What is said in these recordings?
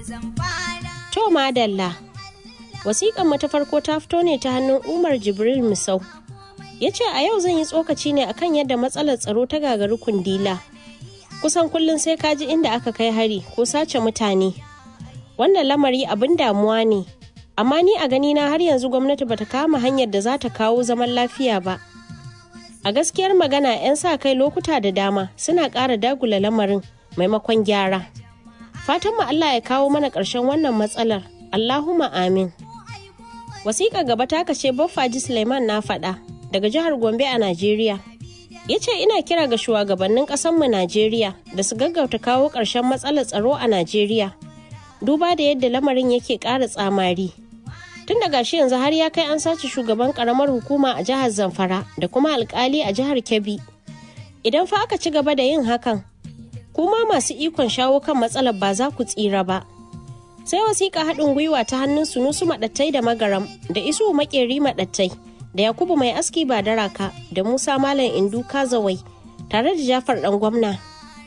To madalla. Wasiƙan mu ta farko ta fito ne ta hannun Umar Jibril Misau. Ya ce a yau zan yi tsokaci ne akan yadda matsalar tsaro ta gagari kundila. Kusan kullum sai ka ji inda aka kai hari ko sace mutane. Wannan lamari abin damuwa ne. Amma ni a ganina har yanzu gwamnati bata kama hanyar da za ta kawo zaman lafiya ba. A gaskiyar magana 'yan sa kai lokuta da dama suna ƙara dagula lamarin maimakon gyara. Fatan mu Allah ya kawo mana ƙarshen wannan matsalar. Allahumma amin. Wasiƙa gaba ta kace Baffaji Suleiman na faɗa daga jihar Gombe a Najeriya. Ya ce ina kira ga shugabannin ƙasanmu Najeriya da su gaggauta kawo ƙarshen matsalar tsaro a Najeriya. Duba da yadda lamarin yake ƙara tsamari. Tun da gashi yanzu har ya kai an sace shugaban ƙaramar hukuma a jihar Zamfara da kuma alƙali a jihar Kebbi. Idan fa aka ci gaba da yin hakan, kuma masu ikon shawo kan matsalar ba za ku tsira ba. sai wasiƙa haɗin gwiwa ta hannun sunusu maɗattai da magaram da isu makeri maɗattai da yakubu mai aski ba daraka da musa malam indu kazawai tare da jafar ɗan gwamna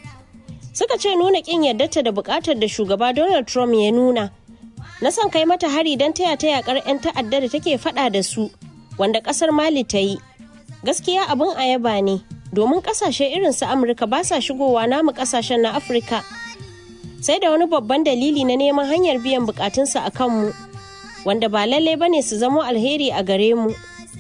suka ce nuna ƙin yardarta da buƙatar da shugaba donald trump ya nuna na son kai mata hari don taya ta yakar 'yan ta'adda da take faɗa da su wanda ƙasar mali ta yi gaskiya abin ayaba ne domin ƙasashe irin su amurka ba sa shigowa namu ƙasashen na afirka sai da wani babban dalili na neman hanyar biyan bukatunsa a kanmu wanda ba lallai bane su zamo alheri a gare mu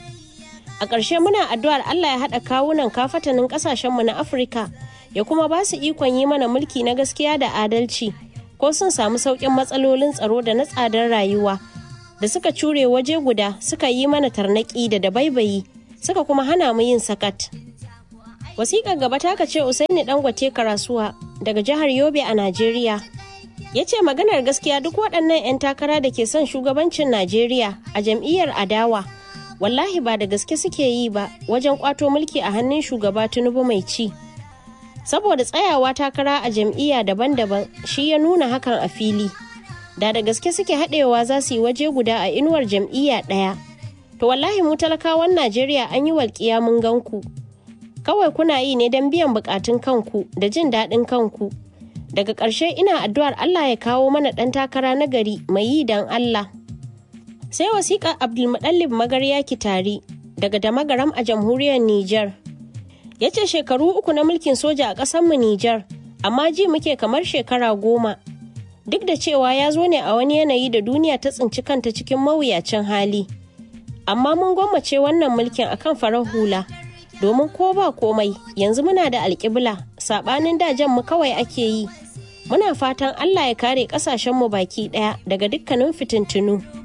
a ƙarshe muna addu'ar allah ya haɗa kawunan kafatanin ƙasashenmu na afirka ya kuma ba su ikon yi mana mulki na gaskiya da adalci ko sun samu sauƙin matsalolin tsaro da na tsadar rayuwa da suka cure waje guda suka yi mana tarnaƙi da dabaibayi suka kuma hana mu yin sakat wasiƙar gaba ta ce usaini dangote karasuwa daga jihar yobe a najeriya ya ce maganar gaskiya duk waɗannan 'yan takara da ke son shugabancin najeriya a jam'iyyar adawa wallahi ba da gaske suke yi ba wajen kwato mulki a hannun shugaba tinubu mai ci saboda tsayawa takara a jam'iyya daban-daban shi ya nuna hakan a fili da da gaske suke haɗewa za su yi waje guda a inuwar jam'iyya ɗaya to wallahi mu talakawan najeriya an yi walƙiya mun gan ku kawai kuna yi ne don biyan bukatun kanku da jin daɗin kanku daga ƙarshe ina addu'ar Allah ya kawo mana ɗan takara na gari mai yi don Allah sai wasiƙa Abdulmuɗallib Magarya Kitari daga Damagaram a jamhuriyar Nijar ya ce shekaru uku na mulkin soja a ƙasarmu Nijar amma ji muke kamar shekara goma duk da cewa ya zo ne a wani yanayi da duniya ta tsinci kanta cikin mawuyacin hali amma mun gwammace wannan mulkin akan farar hula domin ko ba komai yanzu muna da alƙibla saɓanin dajen mu kawai ake yi muna fatan allah ya kare ƙasashenmu baki ɗaya daga dukkanin fitintunu